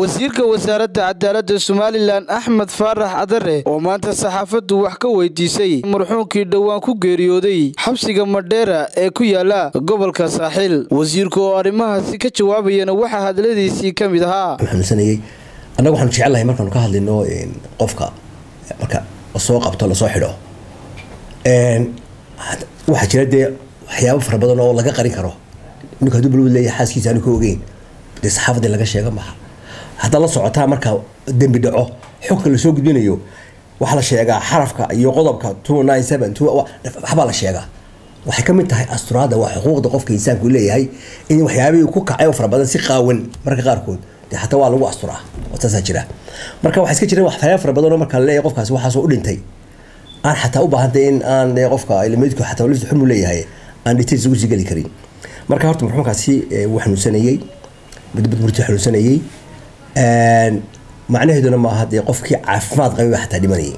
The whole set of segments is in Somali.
wasiirka wasaaradda cadaaladda somalilan axmed faarax cadare oo maanta saxaafaddu wax ka weydiisay marxuunkii dhowaan ku geeriyooday xabsiga madheera ee ku yaala gobolka saaxiil wasiirku oo arrimahaasi ka jawaabayana waxaa hadladiisii ka mid ahaa xanuunsanayay annaga waxaanu jecelnahay markaanu ka hadlino qofka marka lasoo qabto lasoo xidho waxaa jira dee waxyaabo fara badan oo laga qarin karo ninku hadduu balwad leeyahay xaaskiisa aanu ka ogeyn dee saxaafadii laga sheega maha haddaa la socotaa marka dembi dhaco xogka lasoo gudbinayo waxaa la sheegaa xarafka iyo qodobka two nine seven two waxbaa la sheegaa waxay ka mid tahay asturaadda waa xuquuqda qofka insaanku leeyahay in waxyaabihii ku kacay oo fara badan si qaawan marka qaarkood dee hataa waa lagu asturaa taasaa jira marka waxaa iska jira waxyaaba fara badan oo marka la leeyahay qofkaasi waxaasoo u dhintay aan xataa u baahantay in aan qofka ilmeedku xataa lifta xun u leeyahay aan details ugu sii geli karin marka horta marxuumkaasi wuu xanuunsanayey mudbad murti xanuunsanayey macnaheeduna maaha dee qofkii caafimaad qabay baa xataa dhimanayay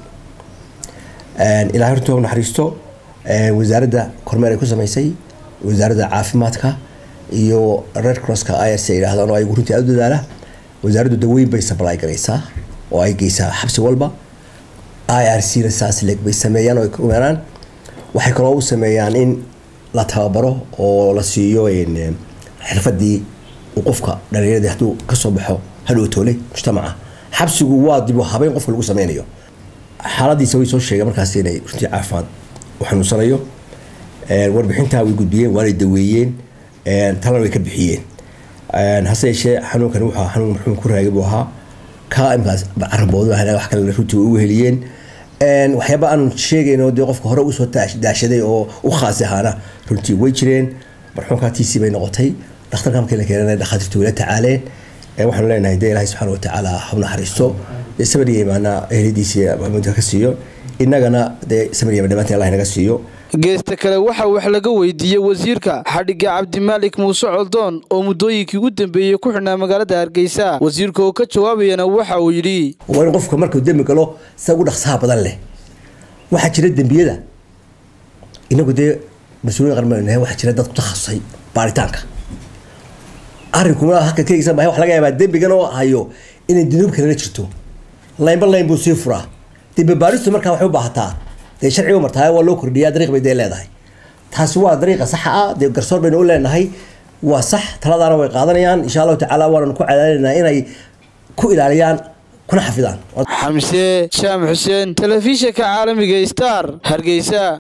ilahay horta naxariisto wasaaradda kormeer ay ku samaysay wasaaradda caafimaadka iyo red crosska irs ay yidhahdaan oo ay runtii aada u dadaala wasaaraddu daweyn bay supply garaysaa oo ay geysaa xabsi walba i r c na saas leeg bay sameeyaan oo ay kumeeraan waxay kaloo u sameeyaan in la tababaro oo la siiyo xirfadii uu qofka dhalinyarada hadduu kasoo baxo hadhow toole mujtamaca xabsigu waa dib u habeyn qofka lagu sameynayo xaaladiisa way soo sheegeen markaas inay runtii caafimaad u xanuunsanayo warbixintaa way gudbiyeen waanay daweeyeen talana way ka bixiyeen hase yeeshee xanuunkan wuxuu xanuun marxuum ku raagay buu ahaa ka imkaas caraboodu wax kale runtii ugu heliyeen waxyaaba aanu sheegayno dee qofka hore usoo daashaday oo u khaasi ahaana runtii way jireen marxuumkaa tiisii bay noqotay dhakhtarka markii la keenana dhakhaatiirtu wayla tacaaleen waxaanu leenahay dee ilaahay subxana watacaala ha naxariisto dee samariya imaana ehladiisii maxamuudka ka siiyo innagana dee samariya dhamaantii allah inaga siiyo geesta kale waxaa wax laga weydiiyey wasiirka xadhigga cabdimaalik muuse coldoon oo muddooyinkii u dambeeyey ku xidhnaa magaalada hargeysa wasiirka oo ka jawaabayana waxa uu yidhi waa in qofka markuu dembi galo sida ugu dhaqsaha badan leh waxaa jira dembiyada inagu dee mas-uuliyin qarmanahay waxaa jira dad ku takhasusay baaritaanka arrinkuma halka keegisa mahay wax laga yaabaa dembigan oo hayo inay dunuub kalena jirto laynba layn buu sii furaa dembi baaristu markaa waxay u baahataa dee sharciga martaa waa loo kordhiyaa dariiq bay dee leedahay taasi waa dariiqa saxa ah dee garsoor baynu u leenahay waa sax taladaana way qaadanayaan insha allahu tacaala waananu ku cadaadinaynaa inay ku ilaaliyaan kuna xafidaan xamse jaamac xuseen telefishinka caalamiga star hargeysa